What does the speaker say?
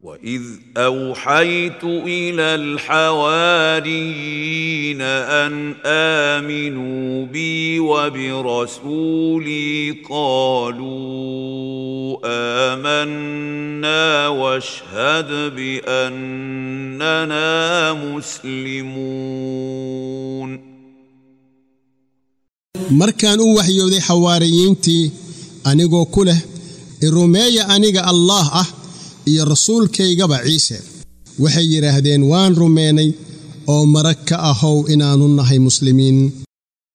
واذ اوحيت الى الحواريين ان امنوا بي وبرسولي قالوا امنا واشهد باننا مسلمون markaan u waxyooday xawaariyiintii anigoo ku leh irumeeya aniga allaah ah iyo rasuulkaygaba ciise waxay yidhaahdeen waan rumeynay oo marag ka ahow inaannu nahay muslimiin